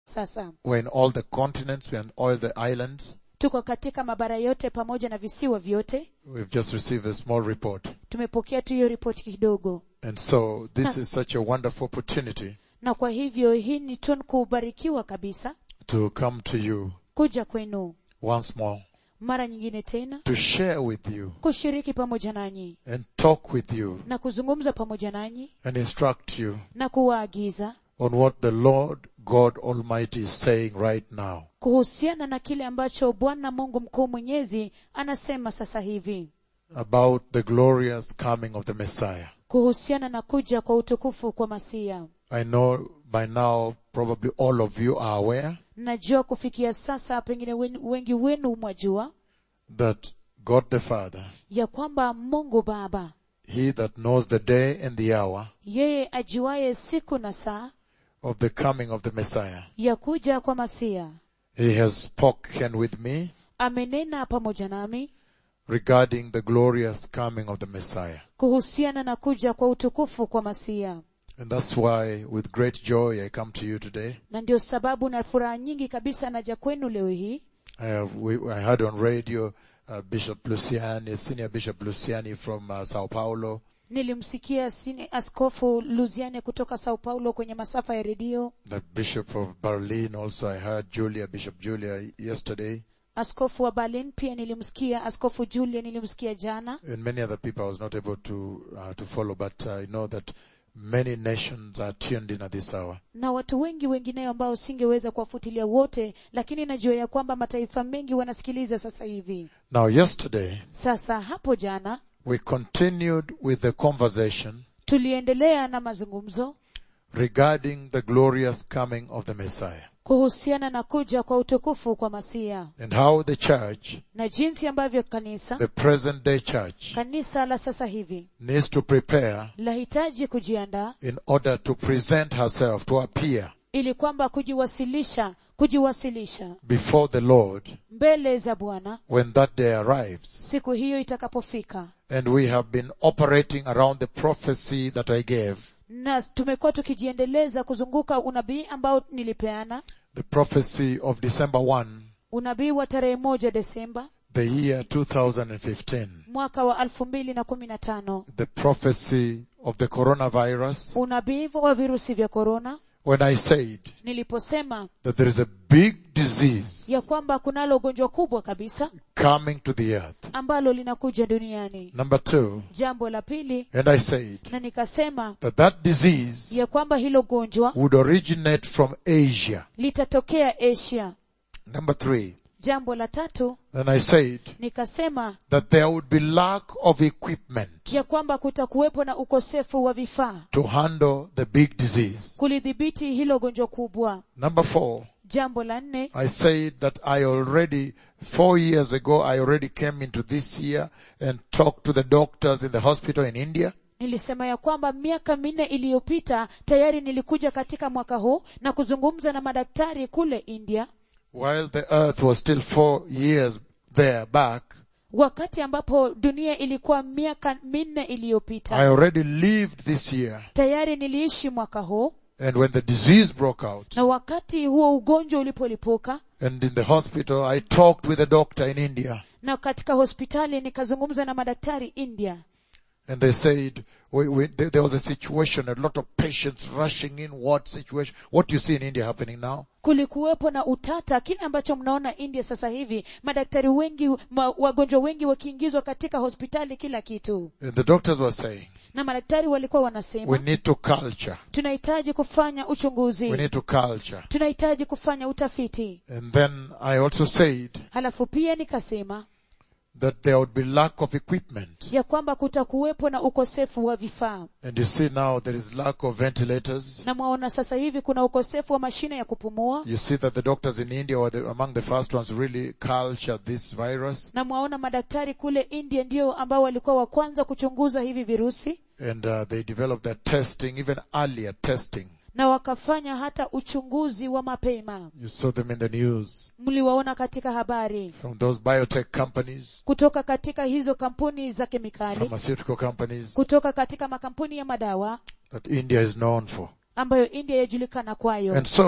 sasa We're in all the continents, we're in all the islands. tuko katika mabara yote pamoja na visiwa vyote We've just received a small report. tumepokea tu hiyo ripoti kidogo And so this is such a wonderful opportunity na kwa hivyo hii ni tun kubarikiwa kabisa to come to you kuja kwenu once more, mara nyingine tena to share with you kushiriki pamoja nanyi and talk with you na kuzungumza pamoja nanyi and instruct you na kuwaagiza on what the Lord God Almighty is saying right now. kuhusiana na kile ambacho bwana mungu mkuu mwenyezi anasema sasa hivi about the glorious coming of the Messiah. kuhusiana na kuja kwa utukufu kwa masia I know by now probably all of you are aware najua kufikia sasa pengine wen- wengi wenu mwajua that God the Father, ya kwamba mungu baba He that knows the day and the hour yeye ajuaye siku na saa of the coming of the Messiah, ya kuja kwa masia He has spoken with me amenena pamoja nami regarding the glorious coming of the Messiah. kuhusiana na kuja kwa utukufu kwa masia And that's why with great joy I come to you today. na ndio sababu na furaha nyingi kabisa naja kwenu leo hii I, have, we, I heard on radio uh, Bishop Luciani, Senior Bishop Luciani from uh, Sao Paulo, nilimsikia sini askofu luziane kutoka sao paulo kwenye masafa ya redio the Bishop of Berlin also I heard Julia, Bishop Julia yesterday, askofu wa berlin pia nilimsikia askofu julia nilimsikia jana and many other people I was not able to, uh, to follow, but I know that many nations are tuned in at this hour. na watu wengi wengineo ambao singeweza kuwafutilia wote lakini najua ya kwamba mataifa mengi wanasikiliza sasa hivi Now yesterday, sasa hapo jana we continued with the conversation tuliendelea na mazungumzo regarding the glorious coming of the Messiah kuhusiana na kuja kwa utukufu kwa masia and how the church, na jinsi ambavyo kanisa the present day church, kanisa la sasa hivi needs to prepare lahitaji kujiandaa in order to present herself, to appear ili kwamba kujiwasilisha kujiwasilisha before the Lord mbele za bwana when that day arrives. siku hiyo itakapofika And we have been operating around the prophecy that I gave, na tumekuwa tukijiendeleza kuzunguka unabii ambao nilipeana the prophecy of December 1, unabii wa tarehe moja desemba the year 2015, mwaka wa elfu mbili na kumi na tano the prophecy of the coronavirus, unabii wa virusi vya korona when I said niliposema that there is a big disease ya kwamba kunalo ugonjwa kubwa kabisa coming to the earth. ambalo linakuja duniani Number two, jambo la pili and I said na nikasema that that disease ya kwamba hilo gonjwa would originate from Asia. litatokea asia Number three, jambo la tatu and I said nikasema that there would be lack of equipment ya kwamba kutakuwepo na ukosefu wa vifaa to handle the big disease. kulidhibiti hilo gonjwa kubwa Number four, jambo la nne I said that I already, four years ago, I already came into this year and talked to the doctors in the hospital in India. nilisema ya kwamba miaka minne iliyopita tayari nilikuja katika mwaka huu na kuzungumza na madaktari kule india While the earth was still four years there back, wakati ambapo dunia ilikuwa miaka minne I iliyopita already lived this year. tayari niliishi mwaka huu And when the disease broke out, na wakati huo ugonjwa ulipolipuka and in the hospital, I talked with a doctor in India, na katika hospitali nikazungumza na madaktari india and they said, we, we, there, there was a situation, a lot of patients rushing in. What situation? What you see in India happening now? kulikuwepo na utata kile ambacho mnaona india sasa hivi madaktari wengi ma, wagonjwa wengi wakiingizwa katika hospitali kila kitu And the doctors were saying, na madaktari walikuwa we wanasema need to culture. tunahitaji kufanya We uchunguzi need to culture. tunahitaji kufanya utafiti And then I also said halafu pia nikasema that there would be lack of equipment. ya kwamba kutakuwepo na ukosefu wa vifaa And you see now there is lack of ventilators. na mwaona sasa hivi kuna ukosefu wa mashine ya kupumua You see that the doctors in India were the, among the first ones to really culture this virus. na mwaona madaktari kule india ndio ambao walikuwa wa kwanza kuchunguza hivi virusi And uh, they developed their testing, even earlier testing. na wakafanya hata uchunguzi wa mapema You saw them in the news mliwaona katika habari from those biotech companies, kutoka katika hizo kampuni za kemikali pharmaceutical companies kutoka katika makampuni ya madawa that India is known for. ambayo india yajulikana kwayo And so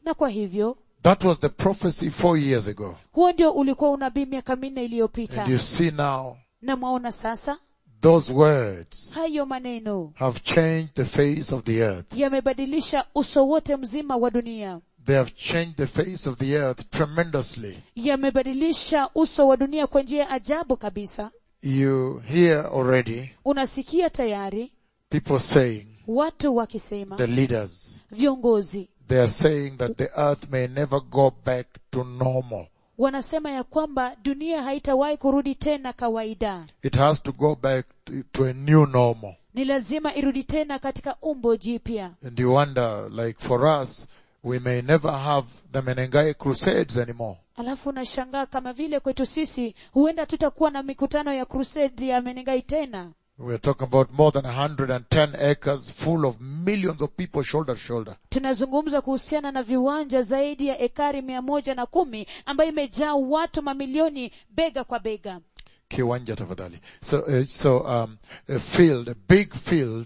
na kwa hivyo that was the prophecy four years ago. huo ndio ulikuwa unabii miaka minne And iliyopita you see now, na mwaona sasa those words hayo maneno have changed the face of the earth. yamebadilisha uso wote mzima wa dunia They have changed the face of the earth tremendously. yamebadilisha uso wa dunia kwa njia ya ajabu kabisa You hear already unasikia tayari people saying, watu wakisema the leaders, viongozi they are saying that the earth may never go back to normal. wanasema ya kwamba dunia haitawahi kurudi tena kawaida It has to go back to, to a new normal. ni lazima irudi tena katika umbo jipya And you wonder, like for us, we may never have the Menengai crusades anymore. alafu unashangaa kama vile kwetu sisi huenda tutakuwa na mikutano ya crusade ya menengai tena We're talking about more than 110 acres full of millions of people shoulder to shoulder. tunazungumza kuhusiana na viwanja zaidi ya ekari mia moja na kumi ambayo imejaa watu mamilioni bega kwa bega Kiwanja tafadhali. So, uh, so, um, a field, a big field,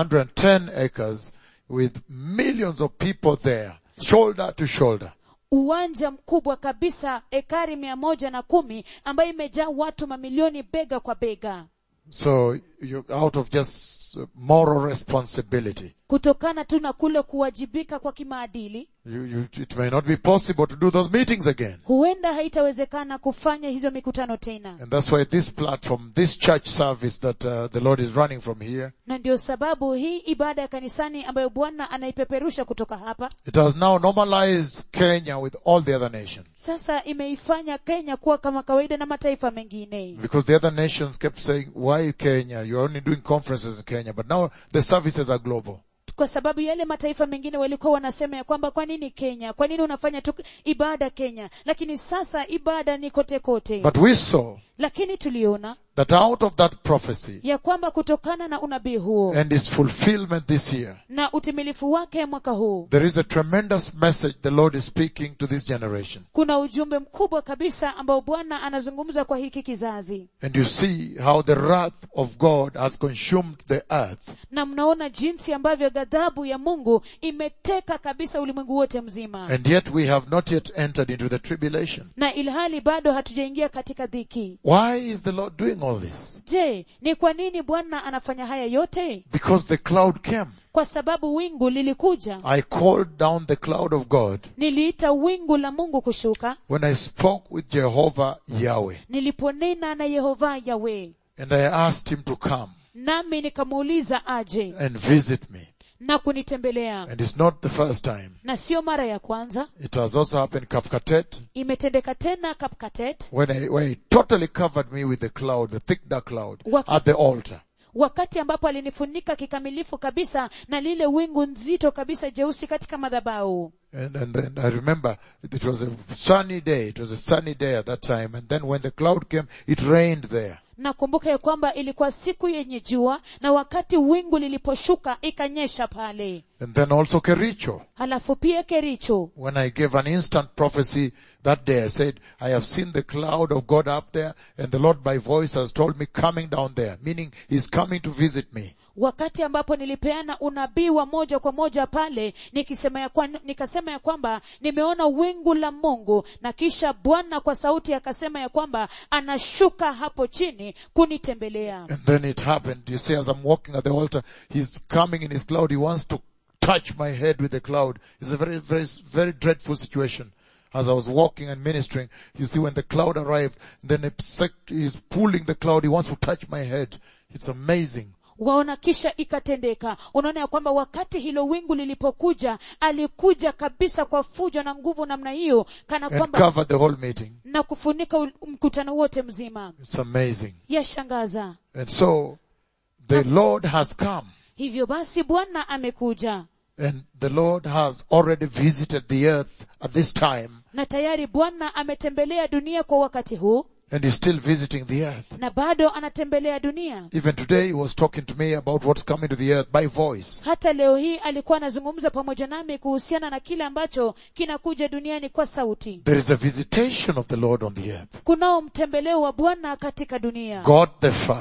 110 acres with millions of people there, shoulder to shoulder. uwanja mkubwa kabisa ekari mia moja na kumi ambayo imejaa watu mamilioni bega kwa bega So, you out of just uh, moral responsibility. kutokana tu na kule kuwajibika kwa kimaadili You, you, it may not be possible to do those meetings again. huenda haitawezekana kufanya hizo mikutano tena And that's why this platform, this church service that uh, the Lord is running from here, na ndio sababu hii ibada ya kanisani ambayo bwana anaipeperusha kutoka hapa it has now normalized Kenya with all the other nations. sasa imeifanya kenya kuwa kama kawaida na mataifa mengine Because the other nations kept saying, why Kenya? You're only doing conferences in Kenya. But now the services are global. kwa sababu yale mataifa mengine walikuwa wanasema ya kwamba kwa nini kenya kwa nini unafanya tu ibada kenya lakini sasa ibada ni kote kote But we saw lakini tuliona that out of that prophecy ya kwamba kutokana na unabii huo and its fulfillment this year, na utimilifu wake mwaka huu there is a tremendous message the Lord is speaking to this generation. kuna ujumbe mkubwa kabisa ambao bwana anazungumza kwa hiki kizazi And you see how the wrath of God has consumed the earth. na mnaona jinsi ambavyo ghadhabu ya mungu imeteka kabisa ulimwengu wote mzima And yet we have not yet entered into the tribulation. na ilhali bado hatujaingia katika dhiki Why is the Lord doing all this? je ni kwa nini bwana anafanya haya yote Because the cloud came. kwa sababu wingu lilikuja I called down the cloud of God niliita wingu la mungu kushuka when I spoke with Jehovah Yahweh. niliponena na yehova yawe And I asked him to come nami nikamuuliza aje and visit me. na kunitembelea And it's not the first time. na sio mara ya kwanza It has also happened Kapkatet imetendeka tena kapkatet when I, when he totally covered me with the cloud, the thick dark cloud Wak- at the altar. wakati ambapo alinifunika kikamilifu kabisa na lile wingu nzito kabisa jeusi katika madhabau And, and then I remember it was a sunny day. It was a sunny day at that time. And then when the cloud came, it rained there. nakumbuka ya kwamba ilikuwa siku yenye jua na wakati wingu liliposhuka ikanyesha pale And then also Kericho. halafu pia kericho When I gave an instant prophecy that day, I said, I have seen the cloud of God up there and the Lord by voice has told me coming down there, meaning he's coming to visit me. wakati ambapo nilipeana unabii wa moja kwa moja pale nikisema ya kwa, nikasema ya kwamba nimeona wingu la mungu na kisha bwana kwa sauti akasema ya kwamba anashuka hapo chini kunitembelea And then it happened. You see, as I'm walking at the altar, he's coming in his cloud. He wants to touch my head with the cloud. It's a very, very, very dreadful situation. As I was walking and ministering, you see when the cloud arrived, then a sec- he's pulling the cloud. He wants to touch my head. It's amazing. waona kisha ikatendeka unaona ya kwamba wakati hilo wingu lilipokuja alikuja kabisa kwa fujo na nguvu namna hiyo kana And kwamba covered the whole meeting. na kufunika ul- mkutano wote mzima It's amazing. yashangaza And so, the Lord has come. hivyo basi bwana amekuja And the Lord has already visited the earth at this time. na tayari bwana ametembelea dunia kwa wakati huu And he's still visiting the earth. na bado anatembelea dunia Even today he was talking to me about what's coming to the earth by voice. hata leo hii alikuwa anazungumza pamoja nami kuhusiana na kile ambacho kinakuja duniani kwa sauti There is a visitation of the Lord on the earth. kunao mtembeleo wa bwana katika dunia God the Father,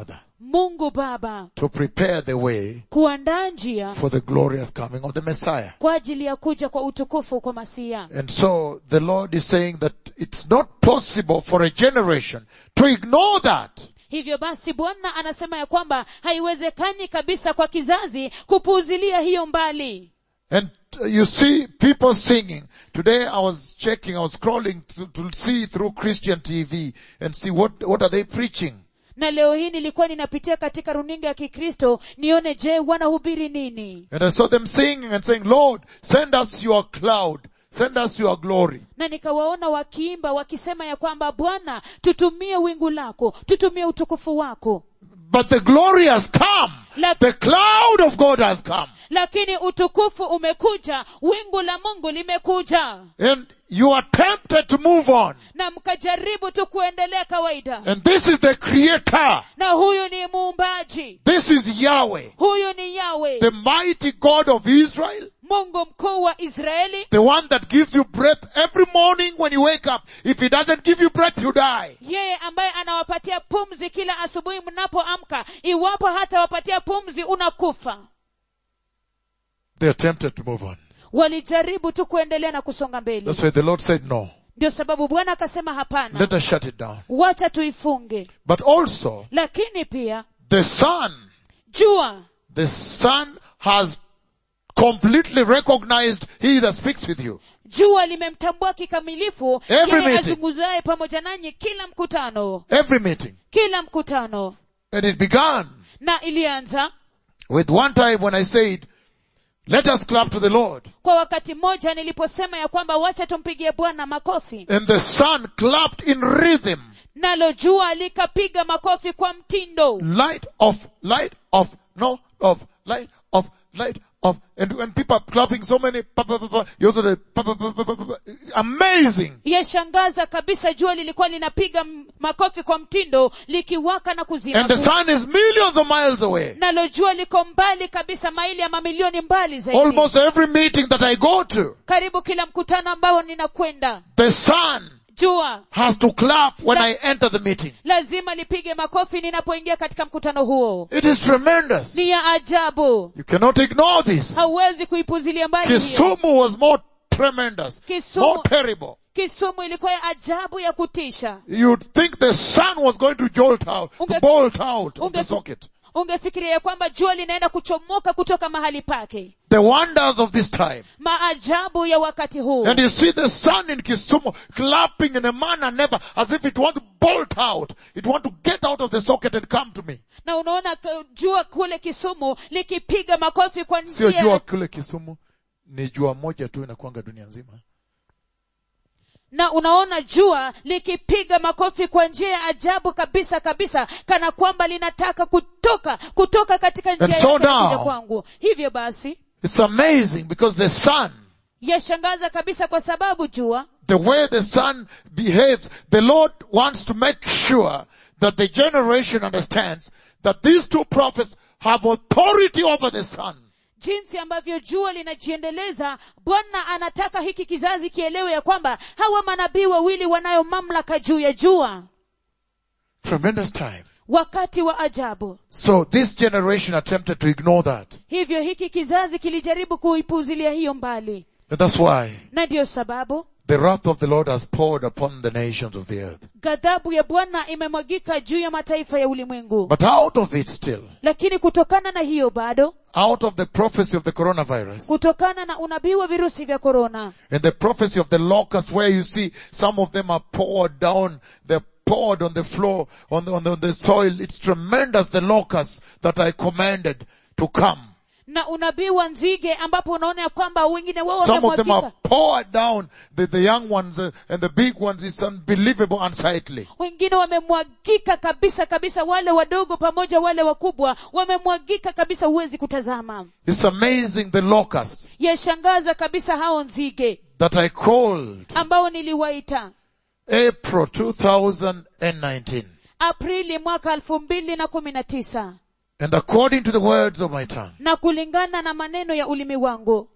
mungu baba to prepare the way kuandaa njia for the glorious coming of the Messiah. kwa ajili ya kuja kwa utukufu kwa masia And so the Lord is saying that it's not possible for a generation to ignore that. hivyo basi bwana anasema ya kwamba haiwezekani kabisa kwa kizazi kupuuzilia hiyo mbali And uh, you see people singing. Today I was checking, I was scrolling to, to see through Christian TV and see what, what are they preaching. na leo hii nilikuwa ninapitia katika runinga ya kikristo nione je wanahubiri nini And I saw them singing and saying, Lord, send us your cloud. Send us your glory. na nikawaona wakiimba wakisema ya kwamba bwana tutumie wingu lako tutumie utukufu wako But the glory has come. La- The cloud of God has come. lakini utukufu umekuja wingu la mungu limekuja And you are tempted to move on. na mkajaribu tu kuendelea kawaida And this is the creator. na huyu ni muumbaji This is Yahweh. huyu ni yawe The mighty God of Israel. mungu mkuu wa israeli The one that gives you breath every morning when you wake up. If he doesn't give you breath, you die. yeye ambaye anawapatia pumzi kila asubuhi mnapoamka iwapo hata wapatia pumzi unakufa They are tempted to move on. walijaribu tu kuendelea na kusonga mbele That's why the Lord said no. ndio sababu bwana akasema hapana Let us shut it down. wacha tuifunge But also, lakini pia the Son, jua the Son has completely recognized he that speaks with you. jua limemtambua kikamilifu Every yeye meeting. azunguzaye pamoja nanyi kila mkutano Every meeting. kila mkutano And it began na ilianza with one time when I said, let us clap to the Lord. kwa wakati mmoja niliposema ya kwamba wacha tumpigie bwana makofi And the Son clapped in rhythm. nalo jua likapiga makofi kwa mtindo Light of, light of, no, of, light of, light of. And when people are clapping so many, pa, pa, pa, pa, you also the pa, pa, pa, pa, pa, pa, amazing. yashangaza kabisa jua lilikuwa linapiga m- makofi kwa mtindo likiwaka na kuzima And the sun is millions of miles away. nalo jua liko mbali kabisa maili ya mamilioni mbali zaidi Almost every meeting that I go to, karibu kila mkutano ambao ninakwenda the sun jua has to clap when La- I enter the meeting. lazima lipige makofi ninapoingia katika mkutano huo It is tremendous. ni ya ajabu You cannot ignore this. hauwezi kuipuzilia mbali hiyo. Kisumu was more tremendous, Kisumu- more terrible. kisumu ilikuwa ya ajabu ya kutisha You'd think the sun was going to jolt out, to Unge- bolt out of the unge- socket. ungefikiria ya kwamba jua linaenda kuchomoka kutoka mahali pake The wonders of this time. maajabu ya wakati huu And you see the sun in Kisumu clapping in a manner never, as if it want to bolt out. It want to get out of the socket and come to me. na unaona k- jua kule kisumu likipiga makofi kwa Sio njia jua kule Kisumu, ni jua moja tu inakuanga dunia nzima. na unaona jua likipiga makofi kwa njia ya ajabu kabisa kabisa kana kwamba linataka kutoka kutoka katika njia And so yake ya now- kuja kwangu hivyo basi It's amazing because the sun, yashangaza kabisa kwa sababu jua the way the sun behaves, the Lord wants to make sure that the generation understands that these two prophets have authority over the sun. jinsi ambavyo jua linajiendeleza bwana anataka hiki kizazi kielewe ya kwamba hawa manabii wawili wanayo mamlaka juu ya jua Tremendous time. wakati wa ajabu So this generation attempted to ignore that. hivyo hiki kizazi kilijaribu kuipuzilia hiyo mbali And that's why na ndiyo sababu the wrath of the Lord has poured upon the nations of the earth. ghadhabu ya bwana imemwagika juu ya mataifa ya ulimwengu But out of it still, lakini kutokana na hiyo bado out of the prophecy of the coronavirus kutokana na unabii wa virusi vya korona and the prophecy of the locust where you see some of them are poured down, they're poured on the floor, on the, on the, on the soil. It's tremendous, the locusts that I commanded to come. na unabii wa nzige ambapo unaona ya kwamba wengine wao Some of them are wamemwagika poured down. The, the young ones uh, and the big ones is unbelievable, unsightly. wengine wamemwagika kabisa kabisa wale wadogo pamoja wale wakubwa wamemwagika kabisa huwezi kutazama It's amazing the locusts yashangaza kabisa hao nzige that I called ambao niliwaita April 2019. aprili mwaka elfu mbili na kumi na tisa And according to the words of my tongue, na kulingana na maneno ya ulimi wangu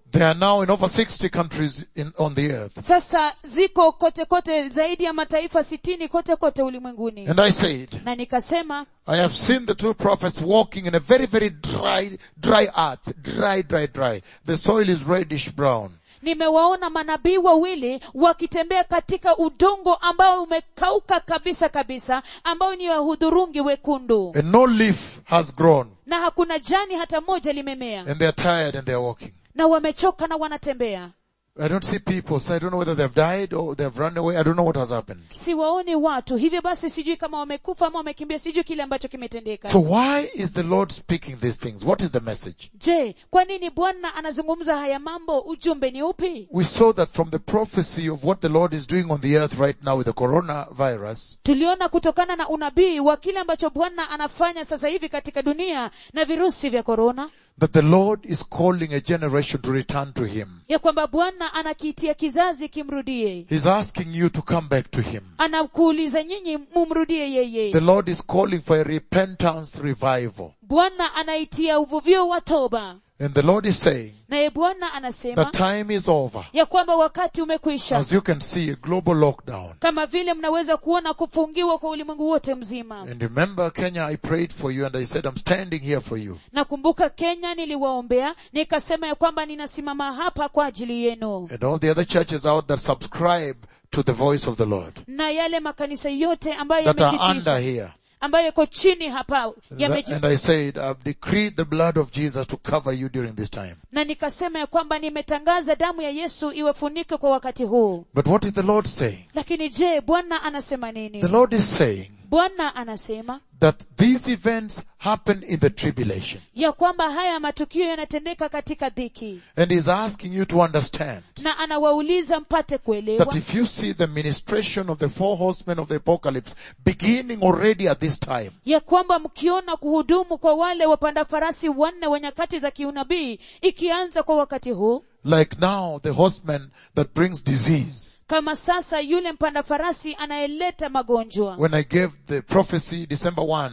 They are now in over 60 countries in, on the earth. sasa ziko kote kote zaidi ya mataifa sitini kote kote ulimwenguni And I said, na nikasema I have seen the two prophets walking in a very, very dry, dry earth. Dry, dry, dry. The soil is reddish brown. nimewaona manabii wawili wakitembea katika udongo ambao umekauka kabisa kabisa ambao ni wa hudhurungi wekundu And no leaf has grown. na hakuna jani hata moja limemea And they are tired and they are walking. na wamechoka na wanatembea I don't see people, so I don't know whether they've died or they've run away. I don't know what has happened. siwaoni watu hivyo basi sijui kama wamekufa ama wamekimbia sijui kile ambacho kimetendeka So why is the Lord speaking these things? What is the message? je kwa nini bwana anazungumza haya mambo ujumbe ni upi We saw that from the prophecy of what the Lord is doing on the earth right now with the coronavirus, tuliona kutokana na unabii wa kile ambacho bwana anafanya sasa hivi katika dunia na virusi vya korona that the Lord is calling a generation to return to Him. ya kwamba bwana anakiitia kizazi kimrudie He's asking you to come back to Him. anakuuliza nyinyi mumrudie yeye The Lord is calling for a repentance revival. bwana anaitia uvuvio wa toba And the Lord is saying, naye bwana the anasema time is over. ya kwamba wakati umekwisha As you can see, a global lockdown. kama vile mnaweza kuona kufungiwa kwa ulimwengu wote mzima And remember Kenya, I prayed for you and I said, I'm standing here for you. nakumbuka kenya niliwaombea nikasema ya kwamba ninasimama hapa kwa ajili yenu And all the other churches out there subscribe to the voice of the Lord na yale makanisa yote ambayo that are yamejikita under here. ambayo yako chini hapa That- yameji- and I said, I've decreed the blood of Jesus to cover you during this time. na nikasema ya kwamba nimetangaza damu ya yesu iwafunike kwa wakati huu But what is the Lord saying? lakini je bwana anasema nini The Lord is saying bwana anasema that these events happen in the tribulation. ya kwamba haya matukio yanatendeka katika dhiki And He's asking you to understand na anawauliza mpate kuelewa that if you see the ministration of the four horsemen of the apocalypse beginning already at this time, ya kwamba mkiona kuhudumu kwa wale wapanda farasi wanne wa nyakati za kiunabii ikianza kwa wakati huu like now the horseman that brings disease, kama sasa yule mpanda farasi anayeleta magonjwa when I gave the prophecy December 1,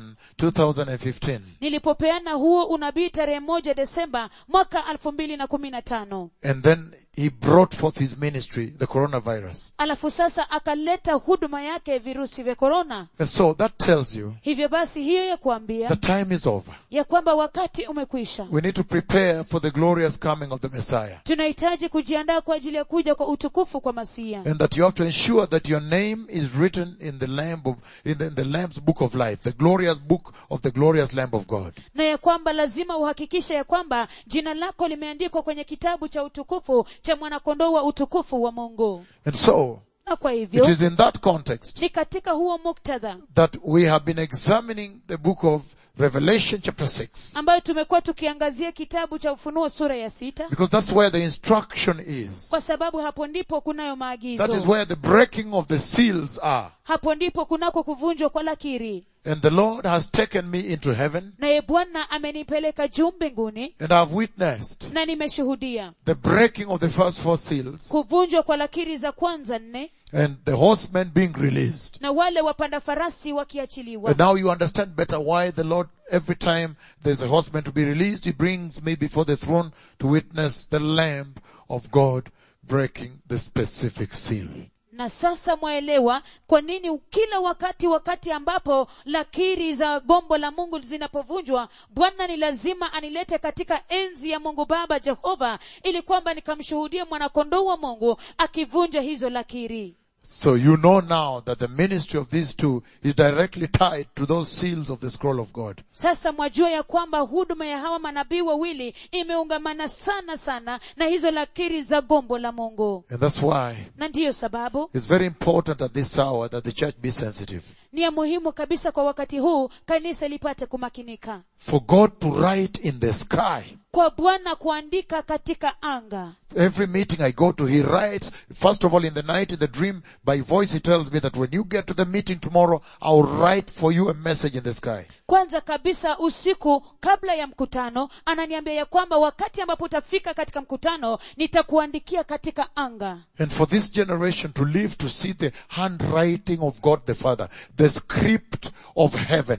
2015, nilipopeana huo unabii tarehe moja desemba mwaka elfu mbili na kumi na tano and then he brought forth his ministry, the coronavirus. alafu sasa akaleta huduma yake virusi vya korona And so that tells you hivyo basi hiyo ya kuambia the time is over. ya kwamba wakati umekwisha We need to prepare for the glorious coming of the Messiah. tunahitaji kujiandaa kwa ajili ya kuja kwa utukufu kwa masia And that you have to ensure that your name is written in the Lamb of, in the, in the Lamb's book of life, the glorious book of the glorious Lamb of God. na ya kwamba lazima uhakikishe ya kwamba jina lako limeandikwa kwenye kitabu cha utukufu cha mwanakondoo wa utukufu wa mungu And so, na kwa it hivyo is in that context ni katika huo muktadha that we have been examining the book of Revelation chapter 6. ambayo tumekuwa tukiangazia kitabu cha ufunuo sura ya sita Because that's where the instruction is. kwa sababu hapo ndipo kunayo That is maagizo where the breaking of the seals are. hapo ndipo kunako kuvunjwa kwa lakiri And the Lord has taken me into heaven naye bwana amenipeleka juu mbinguni and I've witnessed na nimeshuhudia the breaking of the first four seals kuvunjwa kwa lakiri za kwanza nne and the horsemen being released. na wale wapanda farasi wakiachiliwa And now you understand better why the Lord, every time there's a horseman to be released, he brings me before the throne to witness the Lamb of God breaking the specific seal. na sasa mwaelewa kwa nini kila wakati wakati ambapo lakiri za gombo la mungu zinapovunjwa bwana ni lazima anilete katika enzi ya mungu baba jehova ili kwamba nikamshuhudie mwanakondoo wa mungu akivunja hizo lakiri So you know now that the ministry of these two is directly tied to those seals of the scroll of God. sasa mwajua ya kwamba huduma ya hawa manabii wawili imeungamana sana sana na hizo lakiri za gombo la mungu And that's why na ndiyo sababu it's very important at this hour that the church be sensitive. ni ya muhimu kabisa kwa wakati huu kanisa lipate kumakinika For God to write in the sky. kwa bwana kuandika katika anga Every meeting I go to, He writes, first of all in the night, in the dream, by voice He tells me that when you get to the meeting tomorrow, I'll write for you a message in the sky. kwanza kabisa usiku kabla ya mkutano ananiambia ya kwamba wakati ambapo utafika katika mkutano nitakuandikia katika anga And for this generation to live to see the handwriting of God the Father, the script of heaven,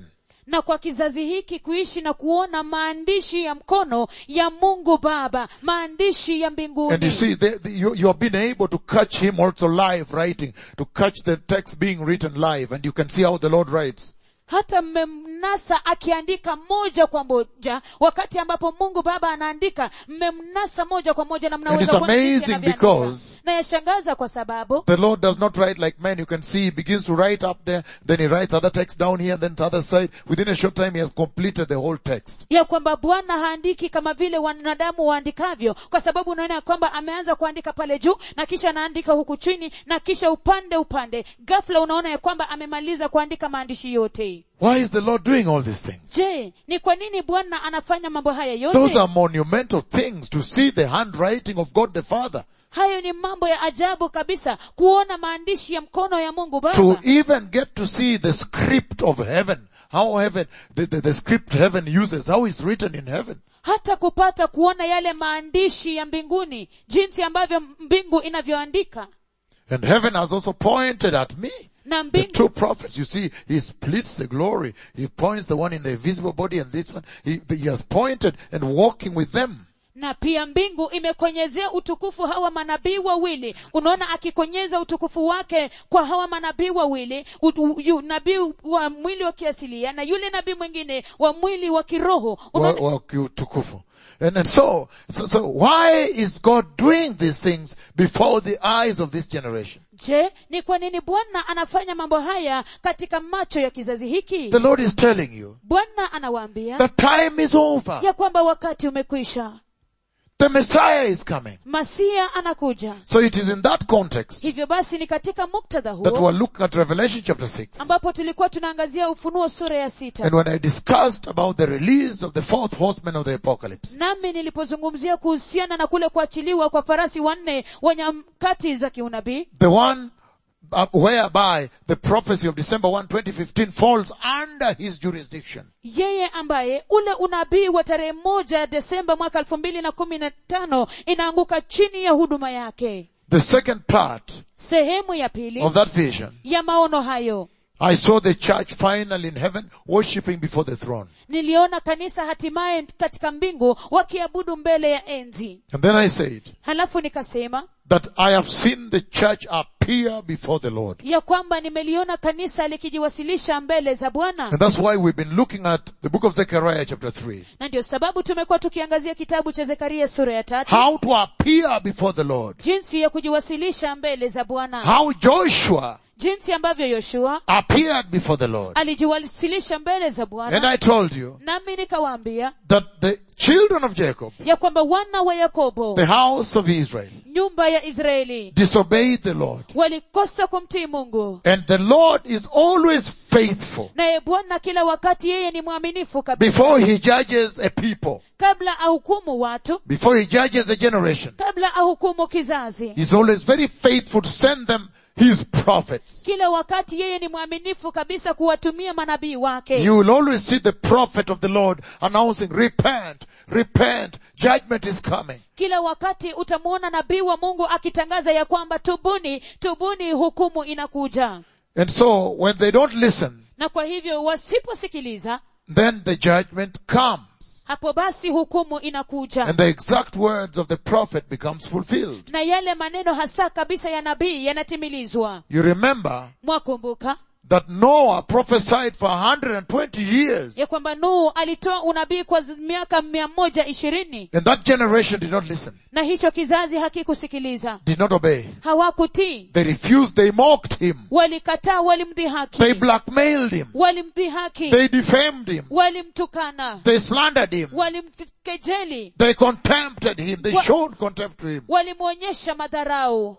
na kwa kizazi hiki kuishi na kuona maandishi ya mkono ya mungu baba maandishi ya And you mbinguni see, the, the, you, you have been able to catch him also live writing, to catch the text being written live, and you can see how the Lord writes. hata mmemnasa akiandika moja kwa moja wakati ambapo mungu baba anaandika mmemnasa moja kwa moja na it's mnaweza kuona jinsi amazing anavyoandika. because- na yashangaza kwa sababu The Lord does not write like men. You can see he begins to write up there, then he writes other text down here, then to other side. Within a short time he has completed the whole text. ya kwamba bwana haandiki kama vile wanadamu waandikavyo kwa sababu unaona ya kwamba ameanza kuandika pale juu na kisha anaandika huku chini na kisha upande upande ghafla unaona ya kwamba amemaliza kuandika maandishi yote Why is the Lord doing all these things? je ni kwa nini bwana anafanya mambo haya Those yote are monumental things to see the handwriting of God the Father. hayo ni mambo ya ajabu kabisa kuona maandishi ya mkono ya mungu To baba even get to see the script of heaven. How heaven, the, the, the script heaven uses, how it's written in heaven. hata kupata kuona yale maandishi ya mbinguni jinsi ambavyo mbingu inavyoandika And heaven has also pointed at me. na The mbingu two prophets, you see, he splits the glory. He points the one in the visible body and this one. He, he has pointed and walking with them. na pia mbingu imekonyezea utukufu hawa manabii wawili unaona akikonyeza utukufu wake kwa hawa manabii wawili u- u- yu- nabii wa mwili wa kiasilia na yule nabii mwingine wa mwili wa kiroho Wa- unaona, wa kiutukufu. And, and so, so, so why is God doing these things before the eyes of this generation? je ni kwa nini bwana anafanya mambo haya katika macho ya kizazi hiki The Lord is telling you, bwana anawaambia the time is over. ya kwamba wakati umekwisha The Messiah is coming. masia anakuja So it is in that context hivyo basi ni katika muktadha that huo we're looking at Revelation chapter 6. ambapo tulikuwa tunaangazia ufunuo sura ya sita And when I discussed about the release of the fourth horseman of the apocalypse, nami nilipozungumzia kuhusiana na kule kuachiliwa kwa farasi wanne wa nyakati za kiunabii the one uh, whereby the prophecy of December 1, 2015 falls under his jurisdiction. yeye ambaye ule unabii wa tarehe moja desemba mwaka elfu mbili na kumi na tano inaanguka chini ya huduma yake The second part sehemu ya pili of that vision, ya maono hayo I saw the church finally in heaven worshiping before the throne. niliona kanisa hatimaye katika mbingu wakiabudu mbele ya enzi And then I said halafu nikasema that I have seen the church appear before the Lord. ya kwamba nimeliona kanisa likijiwasilisha mbele za bwana And that's why we've been looking at the book of Zechariah chapter 3. na ndio sababu tumekuwa tukiangazia kitabu cha zekaria sura ya tatu How to appear before the Lord. jinsi ya kujiwasilisha mbele za bwana How Joshua jinsi ambavyo yoshua appeared before the Lord. alijiwasilisha mbele za And bwana I told you nami nikawaambia that the children of Jacob, ya kwamba wana wa yakobo the house of Israel, nyumba ya israeli disobeyed the Lord. walikosa kumtii mungu And the Lord is always faithful. naye bwana kila wakati yeye ni mwaminifu kabisa Before he judges a people, kabla ahukumu watu before he judges a generation, kabla ahukumu kizazi he's always very faithful to send them his prophets. kila wakati yeye ni mwaminifu kabisa kuwatumia manabii wake You will always see the prophet of the Lord announcing, repent, repent, judgment is coming. kila wakati utamwona nabii wa mungu akitangaza ya kwamba tubuni tubuni hukumu inakuja And so when they don't listen, na kwa hivyo wasiposikiliza then the judgment comes. hapo basi hukumu inakuja And the exact words of the prophet becomes fulfilled. na yale maneno hasa kabisa ya nabii yanatimilizwa You remember mwakumbuka that Noah prophesied for 120 years. ya kwamba nuhu alitoa unabii kwa zi- miaka mia moja ishirini And that generation did not listen, na hicho kizazi hakikusikiliza did not obey. hawakutii They refused, they mocked him. walikataa walimdhihaki They blackmailed him. walimdhihaki They defamed him. walimtukana They slandered him. walimkejeli They contempted him. They Wa- showed contempt to him. walimwonyesha madharau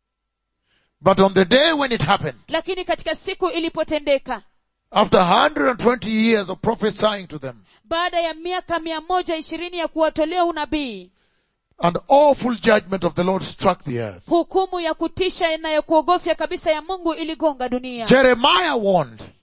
But on the day when it happened, lakini katika siku ilipotendeka after 120 years of prophesying to them, baada ya miaka mia moja ishirini ya kuwatolea unabii an awful judgment of the Lord struck the earth. hukumu ya kutisha na ya kuogofya kabisa ya mungu iligonga dunia Jeremiah warned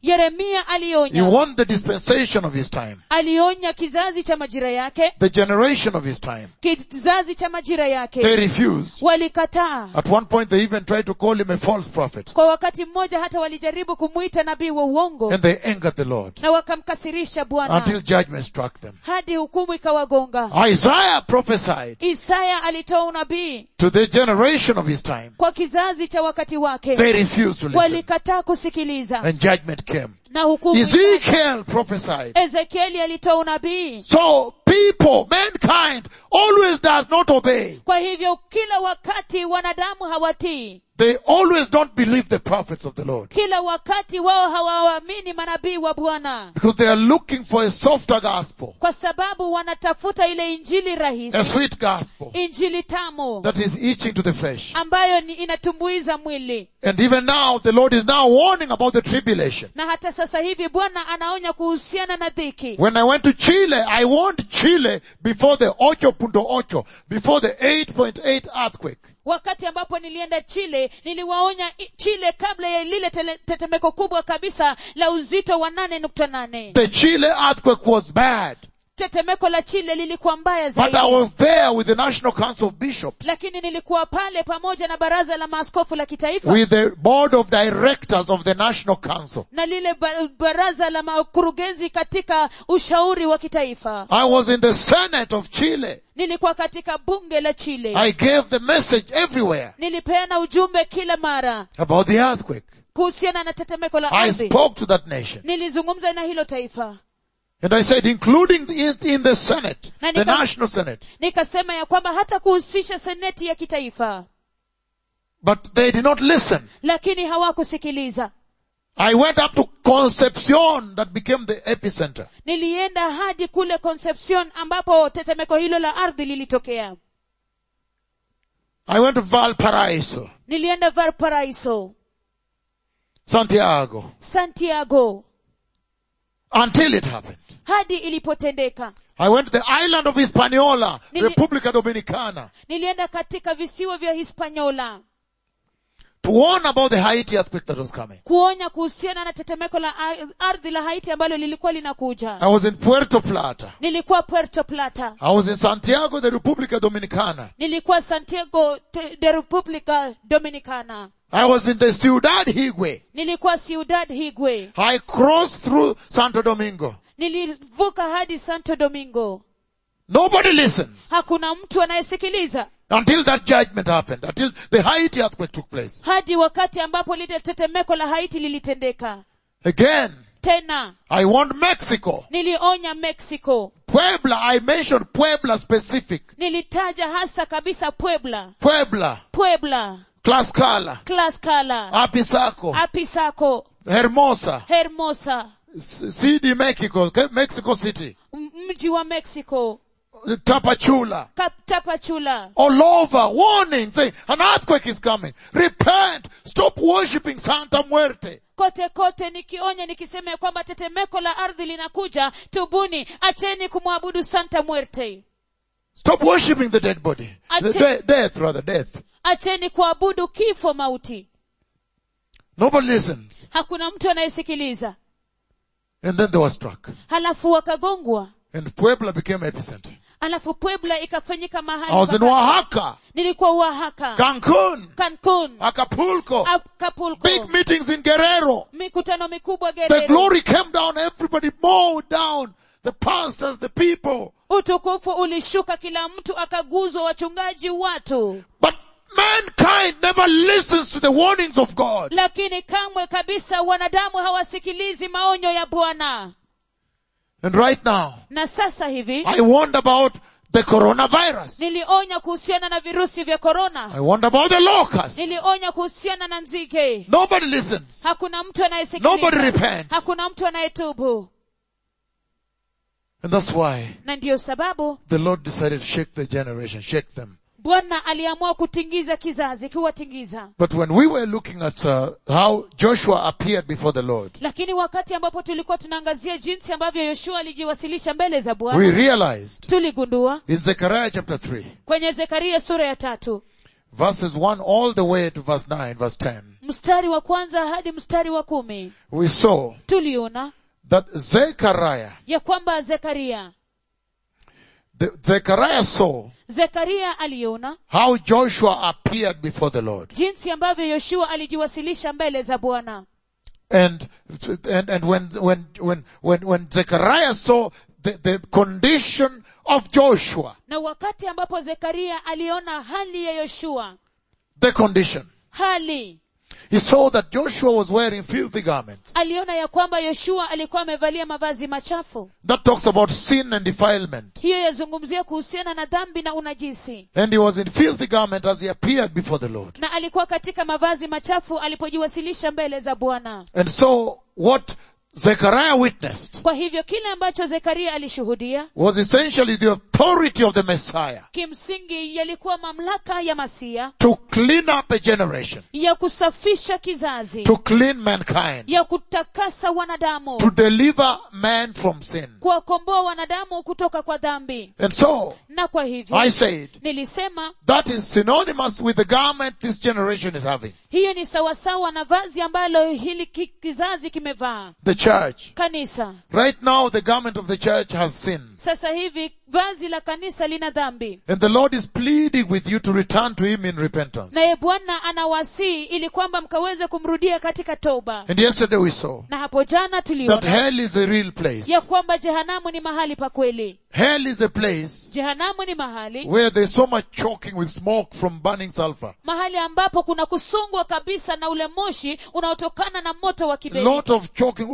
yeremia He alionya warned the dispensation of his time, alionya kizazi cha majira yake the generation of his time. kizazi cha majira They yake refused. walikataa At one point they even tried to call him a false prophet. kwa wakati mmoja hata walijaribu kumwita nabii wa uongo And they angered the Lord na wakamkasirisha bwana until judgment struck them. hadi hukumu ikawagonga Isaiah prophesied isaya alitoa unabii to the generation of his time. kwa kizazi cha wakati wake They refused to listen. walikataa kusikiliza And judgment came. na hukumu ikaja. Ezekiel prophesied. ezekieli alitoa unabii So people, mankind, always does not obey. kwa hivyo kila wakati wanadamu hawatii They always don't believe the prophets of the Lord. kila wakati wao hawaamini manabii wa bwana Because they are looking for a softer gospel. kwa sababu wanatafuta ile injili A rahisi sweet gospel injili tamu that is itching to the flesh. ambayo ni inatumbuiza mwili And even now, the Lord is now warning about the tribulation. na hata sasa hivi bwana anaonya kuhusiana na dhiki When I went to Chile, I warned Chile before the 8.8, before the 8.8 earthquake. wakati ambapo nilienda chile niliwaonya i- chile kabla ya lile tele- tetemeko kubwa kabisa la uzito wa nane nukta nane The Chile earthquake was bad. tetemeko la chile lilikuwa mbaya But I zaidi was there with the National Council of Bishops, lakini nilikuwa pale pamoja na baraza la maaskofu la kitaifa with the board of directors of the National Council. na lile ba- baraza la makurugenzi katika ushauri wa kitaifa I was in the Senate of Chile. nilikuwa katika bunge la chile I gave the message everywhere nilipeana ujumbe kila mara about the earthquake. kuhusiana na tetemeko la I ardhi spoke to that nation. nilizungumza na hilo taifa And I said, including in, in the Senate, Na the nika- National Senate. nikasema ya kwamba hata kuhusisha seneti ya kitaifa But they did not listen. lakini hawakusikiliza I went up to Concepcion that became the epicenter. nilienda hadi kule concepcion ambapo tetemeko hilo la ardhi lilitokea I went to Valparaiso, nilienda valparaiso Santiago, santiago until it happened. hadi ilipotendeka I went to the island of Hispaniola, Nili- República Dominicana, nilienda katika visiwa vya hispanyola to warn about the Haiti earthquake that was coming. kuonya kuhusiana na tetemeko la ar- ardhi la haiti ambalo lilikuwa linakuja I was in Puerto Plata. nilikuwa puerto plata I was in Santiago de República Dominicana. nilikuwa santiago te- de republica dominicana I was in the Ciudad Higüe. nilikuwa ciudad higwe I crossed through Santo Domingo. nilivuka hadi santo domingo Nobody listened hakuna mtu anayesikiliza until that judgment happened, until the Haiti earthquake took place. hadi wakati ambapo lile tetemeko la haiti lilitendeka Again, tena I warned Mexico. nilionya mexico Puebla, I mentioned Puebla specific. nilitaja hasa kabisa puebla Puebla, puebla Tlaxcala, tlaxcala Apizaco, apisaco Hermosa, hermosa C- CD Mexico, Ke- Mexico City, m- mji wa mexico Tapachula, Kap- tapachula all over, warning, saying, an earthquake is coming. Repent, stop worshipping Santa Muerte. kote kote nikionya nikisema ya kwamba tetemeko la ardhi linakuja tubuni acheni kumwabudu santa muerte Stop worshipping the dead body. The Ache- de- death, rather, death. acheni kuabudu kifo mauti Nobody listens. hakuna mtu anayesikiliza And then they were struck. halafu wakagongwa And Puebla became epicenter. halafu puebla ikafanyika I mahali was in paka- Oaxaca, nilikuwa oaxaca Cancun, cancun Acapulco, acapulco big meetings in Guerrero. mikutano mikubwa The gerero glory came down, everybody mowed down. The pastors, the people. utukufu ulishuka kila mtu akaguzwa wachungaji watu But mankind never listens to the warnings of God. lakini kamwe kabisa wanadamu hawasikilizi maonyo ya bwana And right now, na sasa hivi I warned about the coronavirus. nilionya kuhusiana na virusi vya korona I warned about the locusts. nilionya kuhusiana na nzige Nobody listens. hakuna mtu Nobody anayesikiliza repents. hakuna mtu anayetubu And that's why na ndiyo sababu the Lord decided to shake the generation, shake them. bwana aliamua kutingiza kizazi kuwatingiza But when we were looking at uh, how Joshua appeared before the Lord, lakini wakati ambapo tulikuwa tunaangazia jinsi ambavyo yoshua alijiwasilisha mbele za we bwana realized tuligundua in Zechariah chapter 3, kwenye zekaria sura ya tatu verses 1 all the way to verse 9, verse 10, mstari wa kwanza hadi mstari wa kumi we saw tuliona that Zechariah, ya kwamba zekaria the, Zechariah saw zekaria aliona how Joshua appeared before the Lord. jinsi ambavyo yoshua alijiwasilisha mbele za bwana And, and, and when, when, when, when, when Zechariah saw the, the condition of Joshua, na wakati ambapo zekaria aliona hali ya yoshua the condition, hali he saw that Joshua was wearing filthy garments. aliona ya kwamba yoshua alikuwa amevalia mavazi machafu That talks about sin and defilement. hiyo yazungumzia kuhusiana na dhambi na unajisi And he was in filthy garment as he appeared before the Lord. na alikuwa katika mavazi machafu alipojiwasilisha mbele za bwana And so what Zechariah witnessed kwa hivyo kile ambacho zekaria alishuhudia was essentially the authority of the Messiah kimsingi yalikuwa mamlaka ya masia to clean up a generation, ya kusafisha kizazi to clean mankind, ya kutakasa wanadamu to deliver man from sin. kuwakomboa wanadamu kutoka kwa dhambi And so na kwa hivyo I said nilisema that is synonymous with the garment this generation is having. hiyo ni sawasawa na vazi ambalo hili ki- kizazi kimevaa The church. kanisa Right now the garment of the church has sin. sasa hivi vazi la kanisa lina dhambi And the Lord is pleading with you to return to Him in repentance. naye bwana anawasii ili kwamba mkaweze kumrudia katika toba And yesterday we saw na hapo jana that tuliona hell is a real place. ya kwamba jehanamu ni mahali pa kweli Hell is a place jehanamu ni mahali where there's so much choking with smoke from burning sulfur. mahali ambapo kuna kusongwa kabisa na ule moshi unaotokana na moto wa A kiberiti lot of choking,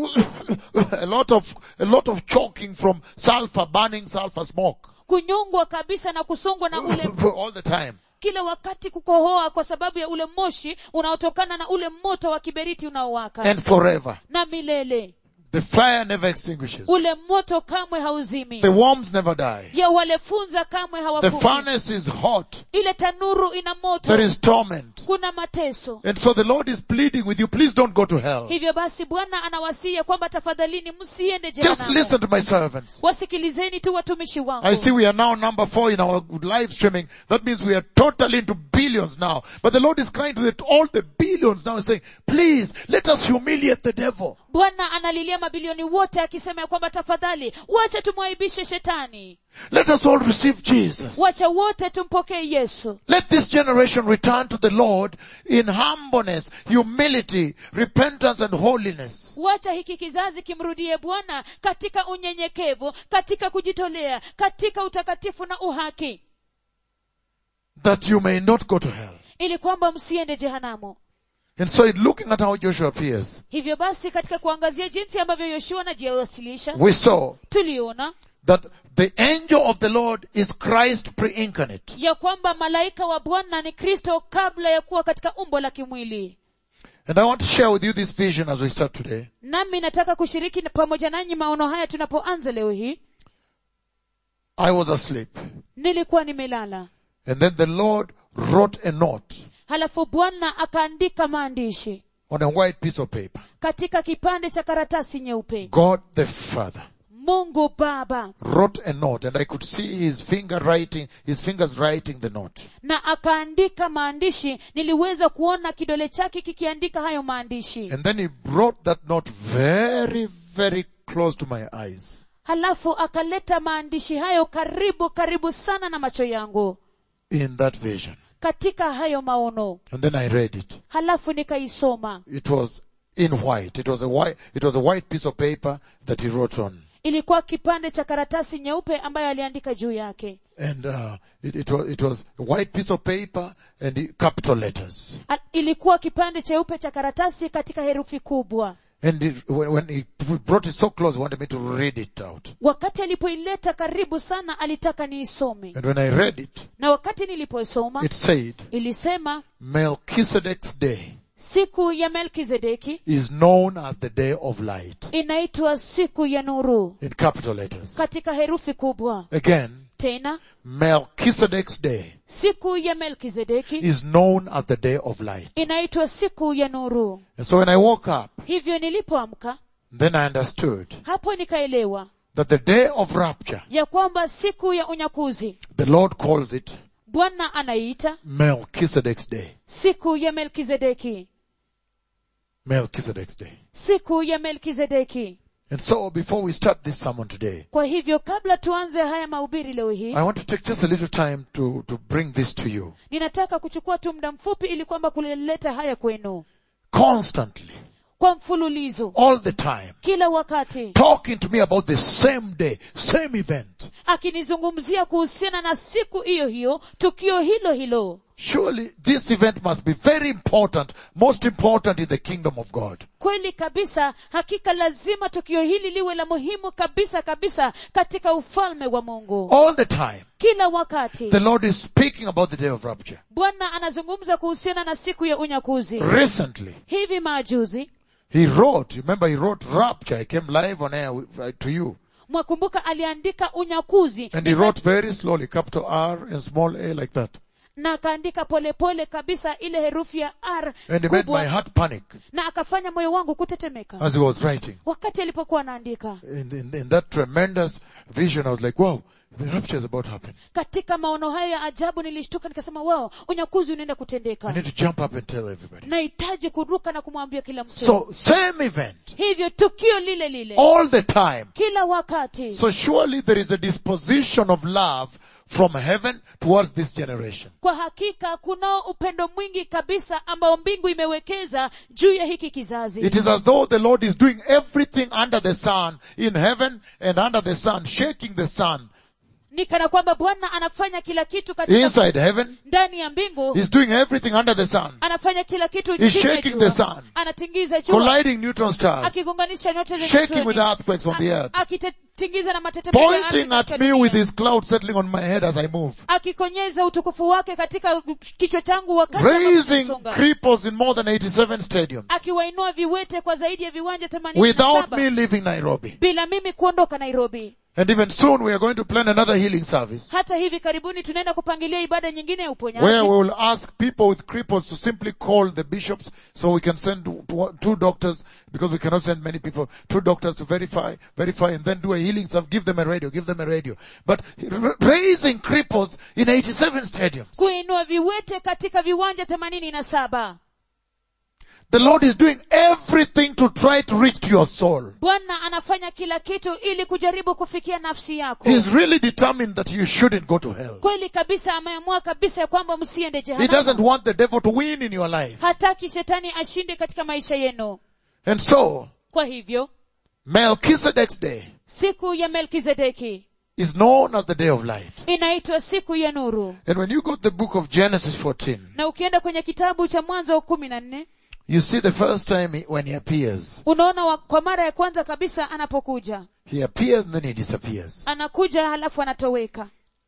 a lot of, a lot of choking from sulfur, burning sulfur smoke. kunyongwa kabisa na kusongwa na ule All the time. kila wakati kukohoa kwa sababu ya ule moshi unaotokana na ule moto wa kiberiti unaowaka And forever. na milele The fire never extinguishes. ule moto kamwe hauzimi The worms never die. ya wale funza kamwe The hawakufi furnace is hot. ile tanuru ina moto There is torment. kuna mateso And so the Lord is pleading with you, please don't go to hell. hivyo basi bwana anawasia kwamba tafadhalini msiende Just jehanamu listen to my servants. wasikilizeni tu watumishi wangu I see we are now number four in our live streaming. That means we are totally into billions now. But the Lord is crying to the, all the billions now and saying, please, let us humiliate the devil. bwana analilia mabilioni wote akisema ya kwamba tafadhali wacha tumwaibishe shetani Let us all receive Jesus. wacha wote tumpokee yesu Let this generation return to the Lord in humbleness, humility, repentance and holiness. wacha hiki kizazi kimrudie bwana katika unyenyekevu katika kujitolea katika utakatifu na uhaki That you may not go to hell. ili kwamba msiende jehanamu And so in looking at how Joshua appears, hivyo basi katika kuangazia jinsi ambavyo yoshua anajiwasilisha we saw tuliona that the angel of the Lord is Christ pre-incarnate. ya kwamba malaika wa bwana ni kristo kabla ya kuwa katika umbo la kimwili And I want to share with you this vision as we start today. nami nataka kushiriki na- pamoja nanyi maono haya tunapoanza leo hii I was asleep. nilikuwa nimelala And then the Lord wrote a note halafu bwana akaandika maandishi on a white piece of paper. katika kipande cha karatasi nyeupe God the Father mungu baba wrote a note and I could see his finger writing, his fingers writing the note. na akaandika maandishi niliweza kuona kidole chake kikiandika hayo maandishi And then he brought that note very, very close to my eyes. halafu akaleta maandishi hayo karibu karibu sana na macho yangu In that vision. katika hayo maono And then I read it. halafu nikaisoma It was in white. It was a white, it was a white piece of paper that he wrote on. ilikuwa kipande cha karatasi nyeupe ambayo aliandika juu yake And, uh, it, it was, it was a white piece of paper and the capital letters. A- ilikuwa kipande cheupe cha karatasi katika herufi kubwa And it, when, when he brought it so close, he wanted me to read it out. wakati alipoileta karibu sana alitaka niisome And when I read it, na wakati nilipoisoma it said, ilisema Melchizedek's day siku ya melkizedeki is known as the day of light. inaitwa siku ya nuru In capital letters. katika herufi kubwa Again, tena Melchizedek's day siku ya melkizedeki is known as the day of light. inaitwa siku ya nuru And so when I woke up, hivyo nilipoamka then I understood hapo nikaelewa that the day of rapture, ya kwamba siku ya unyakuzi the Lord calls it bwana anaiita Melchizedek's day. siku ya melkizedeki Melchizedek's day. siku ya melkizedeki And so before we start this sermon today, kwa hivyo kabla tuanze haya mahubiri leo hii I want to take just a little time to, to bring this to you. ninataka kuchukua tu muda mfupi ili kwamba kulileta haya kwenu Constantly, kwa mfululizo all the time, kila wakati talking to me about the same day, same event. akinizungumzia kuhusiana na siku hiyo hiyo tukio hilo hilo Surely this event must be very important, most important in the kingdom of God. kweli kabisa hakika lazima tukio hili liwe la muhimu kabisa kabisa katika ufalme wa mungu All the time, kila wakati the Lord is speaking about the day of rapture. bwana anazungumza kuhusiana na siku ya unyakuzi Recently, hivi majuzi He wrote, remember he wrote rapture, I came live on air with- right to you. mwakumbuka aliandika unyakuzi And he wrote very slowly, capital R and small a like that. na akaandika polepole kabisa ile herufi ya r And he made my kubwa heart panic na akafanya moyo wangu kutetemeka as he was writing. wakati alipokuwa anaandika In, in, in that tremendous vision, I was like, wow, the rapture is about to happen. katika maono hayo ya ajabu nilishtuka nikasema wao unyakuzi unaenda I kutendeka need to jump up and tell everybody. nahitaji kuruka na kumwambia kila mtu So, same event, hivyo tukio lile lile all the time. kila wakati So surely there is a disposition of love from heaven towards this generation. kwa hakika kunao upendo mwingi kabisa ambao mbingu imewekeza juu ya hiki kizazi It is as though the Lord is doing everything under the sun in heaven and under the sun, shaking the sun. ni kana kwamba bwana anafanya kila kitu katika Inside heaven, ndani ya mbingu He's doing everything under the sun. anafanya kila kitu He's chini ya shaking jua. the sun. anatingiza jua Colliding neutron stars. akigonganisha nyota zenye Shaking usoni. with earthquakes on the A- earth. akitetingiza na matetemeko ya ardhi Pointing at katika me dunia. with his cloud settling on my head as I move. akikonyeza utukufu wake katika kichwa changu wakati Raising anaposonga. cripples in more than 87 stadiums. akiwainua viwete kwa zaidi ya viwanja themanini na Without saba me leaving Nairobi. bila mimi kuondoka nairobi And even soon we are going to plan another healing service. hata hivi karibuni tunaenda kupangilia ibada nyingine ya Where uponyaji we will ask people with cripples to simply call the bishops so we can send two- two doctors because we cannot send many people, two doctors to verify, verify and then do a healing service, give them a radio, give them a radio. But r- raising cripples in 87 stadiums. kuinua viwete katika viwanja themanini na saba The Lord is doing everything to try to reach to your soul. bwana anafanya kila kitu ili kujaribu kufikia nafsi yako He's really determined that you shouldn't go to hell. kweli kabisa ameamua kabisa ya kwamba msiende He doesn't jehanamu want the devil to win in your life. hataki shetani ashinde katika maisha yenu And so, kwa hivyo Melchizedek's day siku ya melkizedeki is known as the day of light. inaitwa siku ya nuru And when you go to the book of Genesis 14, na ukienda kwenye kitabu cha mwanzo kumi na nne you see the first time he, when he appears, unaona wa, kwa mara ya kwanza kabisa anapokuja he appears and then he disappears. anakuja halafu anatoweka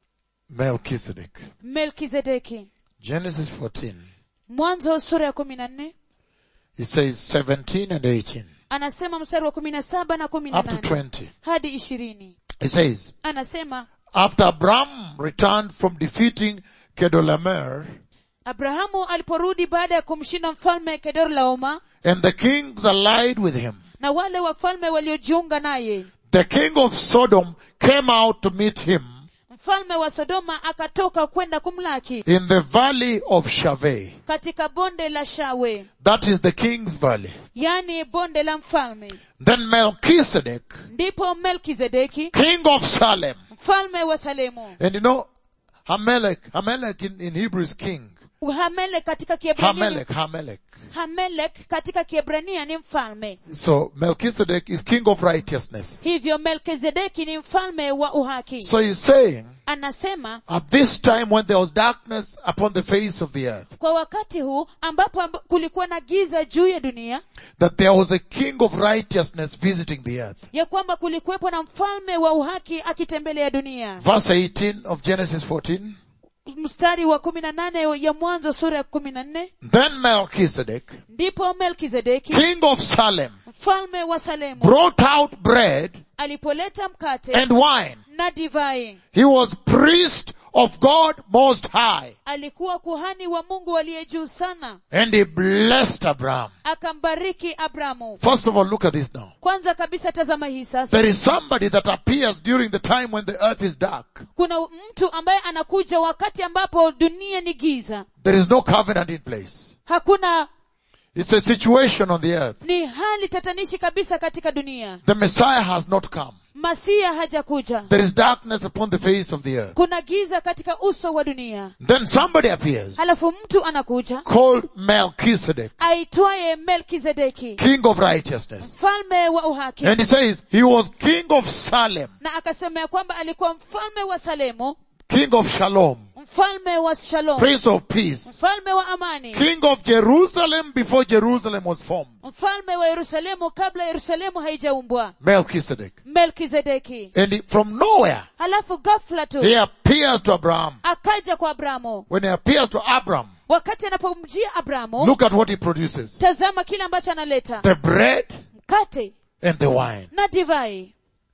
Melchizedek. melkizedeki Genesis 14. mwanzo sura ya kumi na nne He says 17 and 18. anasema mstari wa kumi na saba na kumi na Up to nane 20. hadi ishirini He says, anasema after Abram returned from defeating Kedolamer, abrahamu aliporudi baada ya kumshinda mfalme kedorlaoma and the kings allied with him, na wale wafalme waliojiunga naye the king of Sodom came out to meet him mfalme wa sodoma akatoka kwenda kumlaki in the valley of Shaveh. katika bonde la shawe That is the king's valley. yani bonde la mfalme Then Melchizedek, ndipo melkizedeki king of Salem, mfalme wa salemu and you know, Hamelech, Hamelech in, in Hebrew is king. hamelek katika kiebrania Hamelech, Hamelech. hamelek katika kiebrania ni mfalme So Melchizedek is king of righteousness. hivyo melkizedeki ni mfalme wa uhaki So he's saying, anasema at this time when there was darkness upon the face of the earth, kwa wakati huu ambapo amb- kulikuwa na giza juu ya dunia that there was a king of righteousness visiting the earth. ya kwamba kulikuwepo na mfalme wa uhaki akitembelea dunia Verse 18 of Genesis 14. mstari wa kumi na nane ya mwanzo sura ya kumi na nne Then Melchizedek, ndipo melkizedeki king of Salem, mfalme wa salemu brought out bread alipoleta mkate and wine. na divai He was priest of God Most High. alikuwa kuhani wa mungu aliye juu sana And he blessed Abraham. akambariki abramu First of all, look at this now. kwanza kabisa tazama hii sasa There is somebody that appears during the time when the earth is dark. kuna mtu ambaye anakuja wakati ambapo dunia ni giza There is no covenant in place. hakuna It's a situation on the earth. ni hali tatanishi kabisa katika dunia The Messiah has not come. masia hajakuja There is darkness upon the face of the earth. kuna giza katika uso wa dunia Then somebody appears halafu mtu anakuja called Melchizedek, aitwaye melkizedeki king of righteousness. mfalme wa uhaki And he says he was king of Salem, na akasema ya kwamba alikuwa mfalme wa salemu king of Shalom, mfalme wa shalom prince of peace, mfalme wa amani king of Jerusalem before Jerusalem was formed. mfalme wa yerusalemu kabla yerusalemu haijaumbwa Melchizedek. melkizedeki And he, from nowhere, halafu ghafla tu he appears to Abraham. akaja kwa abramu When he appears to Abraham, wakati anapomjia abramu look at what he produces. tazama kile ambacho analeta The bread mkate and the wine. na divai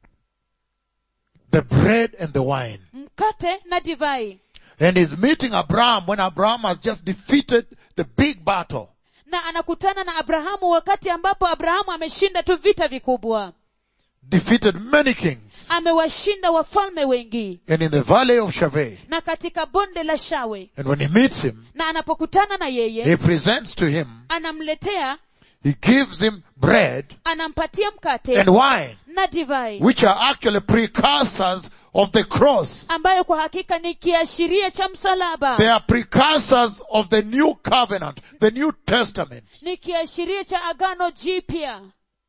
The bread and the wine. mkate na divai And he's meeting Abraham when Abraham has just defeated the big battle. na anakutana na abrahamu wakati ambapo abrahamu ameshinda tu vita vikubwa Defeated many kings. amewashinda wafalme wengi And in the valley of Shaveh. na katika bonde la shawe And when he meets him, na anapokutana na yeye he presents to him, anamletea he gives him bread anampatia mkate and wine, na divai which are actually precursors of the cross. ambayo kwa hakika ni kiashiria cha msalaba They are precursors of the new covenant, the new testament, ni kiashiria cha agano jipya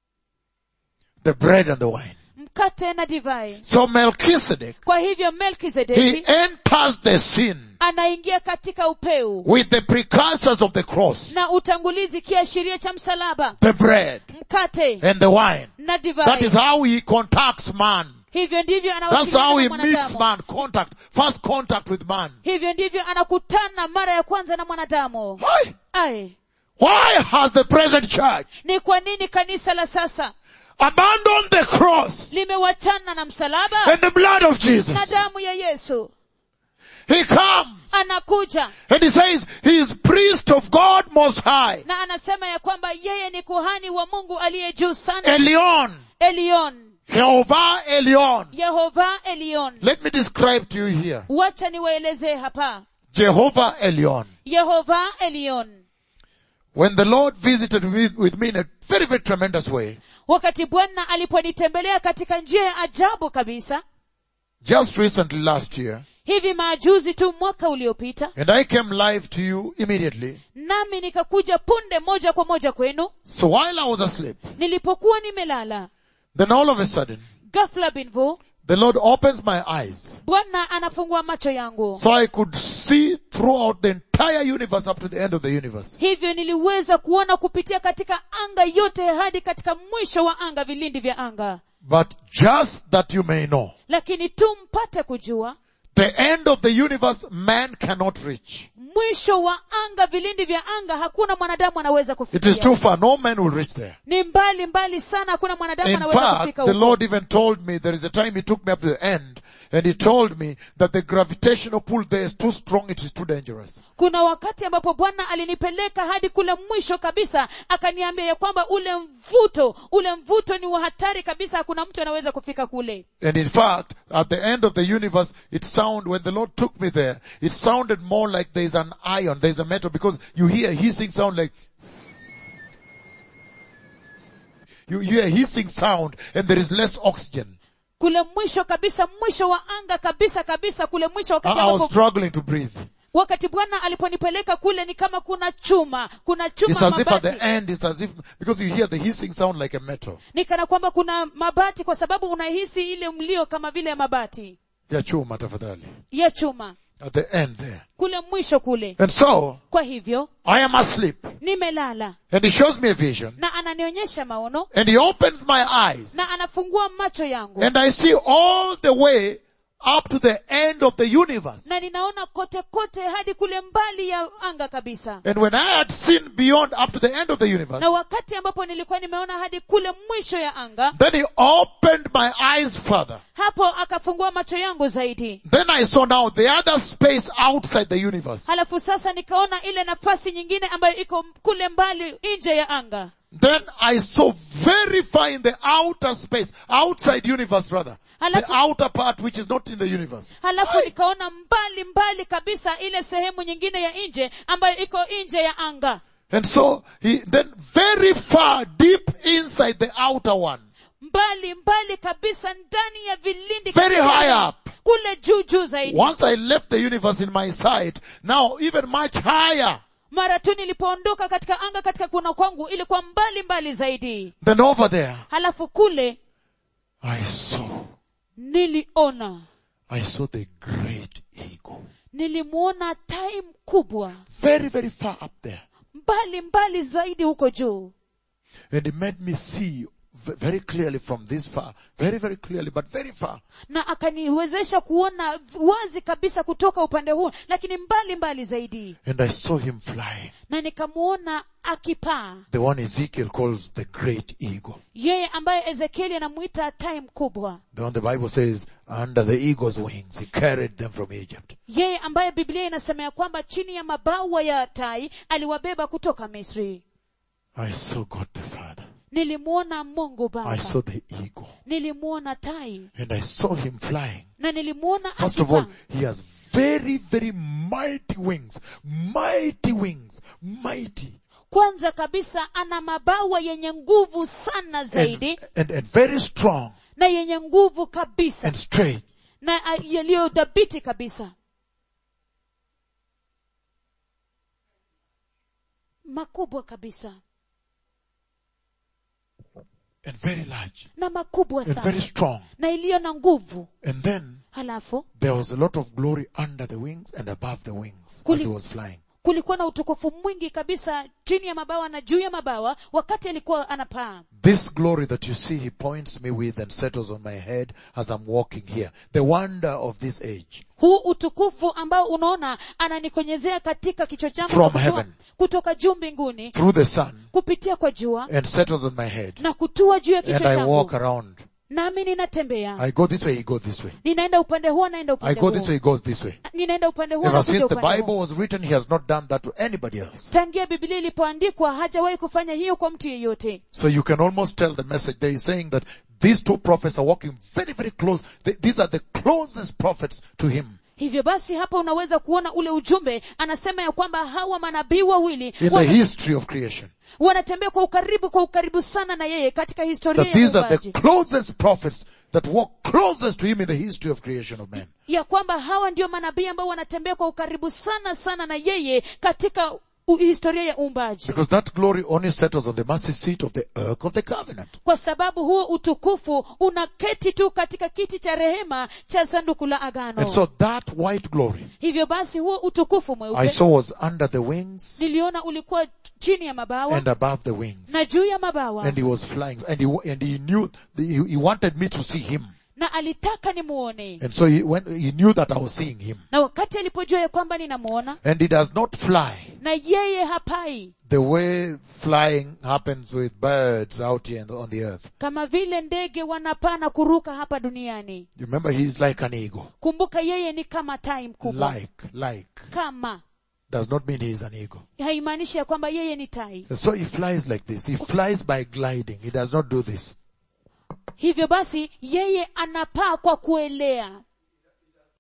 the bread and the wine. mkate na divai So Melchizedek, kwa hivyo he melkizedeki enters the scene anaingia katika upeu with the precursors of the cross, na utangulizi kiashiria cha msalaba the bread mkate and the wine. na That divai is how he contacts man. hivyo ndivyo That's how he anawasiliana na meets mwanadamu man. Contact. First contact with man. hivyo ndivyo anakutana mara ya kwanza na mwanadamu Why? Aye. Why has the present church ni kwa nini kanisa la sasa abandoned the cross limewachana na msalaba and the blood of Jesus? na damu ya yesu He comes anakuja and he says he is priest of God most high. na anasema ya kwamba yeye ni kuhani wa mungu aliye juu sana Elion. elion Jehovah Elion. yehova elion Let me describe to you here. wacha niwaelezee hapa Jehovah Elion. yehova elion When the Lord visited with, with me in a very, very tremendous way, wakati bwana aliponitembelea katika njia ya ajabu kabisa just recently last year, hivi maajuzi tu mwaka uliopita and I came live to you immediately. nami nikakuja punde moja kwa moja kwenu So while I was asleep, nilipokuwa nimelala then all of a sudden, ghafla binvu the Lord opens my eyes bwana anafungua macho yangu so I could see throughout the entire universe up to the end of the universe. hivyo niliweza kuona kupitia katika anga yote hadi katika mwisho wa anga vilindi vya anga But just that you may know, lakini tu mpate kujua the end of the universe man cannot reach. mwisho wa anga vilindi vya anga hakuna mwanadamu anaweza It is kufikia too far. No man will reach there. ni mbali mbali sana hakuna mwanadamu In anaweza fact, kufika the huko Lord even told me there is a time He took me up to the end and He told me that the gravitational pull there is too strong, it is too dangerous. kuna wakati ambapo bwana alinipeleka hadi kule mwisho kabisa akaniambia ya kwamba ule mvuto ule mvuto ni wa hatari kabisa hakuna mtu anaweza kufika kule And in fact, at the end of the universe, it sound, when the Lord took me there, it sounded more like there is an ion, there is a metal, because you hear hissing sound like, you hear hissing sound and there is less oxygen. kule mwisho kabisa mwisho wa anga kabisa kabisa kule mwisho I, wakati I was ambapo struggling to breathe. wakati bwana aliponipeleka kule ni kama kuna chuma kuna chuma It's as if at the mabati end, it's as if, because you hear the hissing sound like a metal. ni kana kwamba kuna mabati kwa sababu unahisi ile mlio kama vile ya mabati Ya chuma tafadhali. ya chuma At the end there. kule mwisho kule And so, kwa hivyo I am asleep. nimelala And he shows me a vision. na ananionyesha maono And he opens my eyes. na anafungua macho yangu And I see all the way up to the end of the universe. na ninaona kote kote hadi kule mbali ya anga kabisa And when I had seen beyond up to the end of the universe, na wakati ambapo nilikuwa nimeona hadi kule mwisho ya anga then he opened my eyes further. hapo akafungua macho yangu zaidi Then I saw now the other space outside the universe. halafu sasa nikaona ile nafasi nyingine ambayo iko kule mbali nje ya anga Then I saw very far in the outer space, outside universe rather, the Halafu- outer part which is not in the universe. halafu nikaona mbali mbali kabisa ile sehemu nyingine ya nje ambayo iko nje ya anga And so he, then very far deep inside the outer one, mbali mbali kabisa ndani ya vilindi Very kabisa, high up. kule juu juu zaidi once I left the universe in my sight, now even much higher mara tu nilipoondoka katika anga katika kuona kwangu ilikuwa mbali mbali zaidi than over there, halafu kule I saw, niliona I saw the great eagle. nilimuona tai mkubwa Very, very far up there. mbali mbali zaidi huko juu And it made me see v- very clearly from this far, very, very clearly, but very far, na akaniwezesha kuona wazi kabisa kutoka upande huu lakini mbali mbali zaidi and I saw him flying. na nikamuona akipaa The one Ezekiel calls the great eagle. yeye ambaye ezekieli anamuita tai mkubwa The one the Bible says, under the eagle's wings, he carried them from Egypt. yeye ambaye biblia inasema ya kwamba chini ya mabawa ya tai aliwabeba kutoka misri I saw God the Father. nilimuona mungu I baba saw the eagle. nilimuona tai And I saw him flying. na nilimuona First of all, akipaa. he has very, very mighty wings. Mighty wings. Mighty. kwanza kabisa ana mabawa yenye nguvu sana And, zaidi and, and very strong na yenye nguvu kabisa and straight. na ah, yaliyodhabiti kabisa makubwa kabisa And very large. na makubwa And sana very strong. na iliyo na nguvu And then halafu there was a lot of glory under the wings and above the wings as Kuli- he was flying. kulikuwa na utukufu mwingi kabisa chini ya mabawa na juu ya mabawa wakati alikuwa anapaa This glory that you see he points me with and settles on my head as I'm walking here. The wonder of this age. huu utukufu ambao unaona ananikonyezea katika kichwa changu From na kutoa- heaven. kutoka juu mbinguni Through the sun kupitia kwa jua and settles on my head. na kutua juu ya And kichwa I changu walk around. nami ninatembea I go this way, he goes this way. ninaenda upande huo naenda I upande go this way, huo he goes this way. ninaenda upande huo Ever nakuja since the upande Bible huo was written, he has not done that to anybody else. tangia biblia ilipoandikwa hajawahi kufanya hiyo kwa mtu yeyote So you can almost tell the message there is saying that these two prophets are walking very, very close. They- these are the closest prophets to him hivyo basi hapa unaweza kuona ule ujumbe anasema ya kwamba hawa manabii wawili in the wana- history of creation. wanatembea kwa ukaribu kwa ukaribu sana na yeye katika historia That ya these are the uumbaji closest prophets that walk closest to him in the history of creation of man. ya kwamba hawa ndio manabii ambao wanatembea kwa ukaribu sana sana na yeye katika u- historia ya uumbaji Because that glory only settles on the mercy seat of the Ark of the Covenant. kwa sababu huo utukufu unaketi tu katika kiti cha rehema cha sanduku la agano And so that white glory hivyo basi huo utukufu I mweupe saw was under the wings niliona ulikuwa chini ya mabawa and above the wings. na juu ya mabawa And he was flying and he, and he knew, he, he wanted me to see him. na alitaka nimuone And so he, when, he knew that I was seeing him. na wakati alipojua ya kwamba ninamuona And he does not fly na yeye hapai the way flying happens with birds out here on the- on the earth. kama vile ndege wanapaa na kuruka hapa duniani You remember he's like an eagle. kumbuka yeye ni kama tai mkubwa Like, like. kama Does not mean he's an eagle. haimaanishi ya kwamba yeye ni tai And so he flies like this. He flies by gliding. He does not do this. hivyo basi yeye anapaa kwa kuelea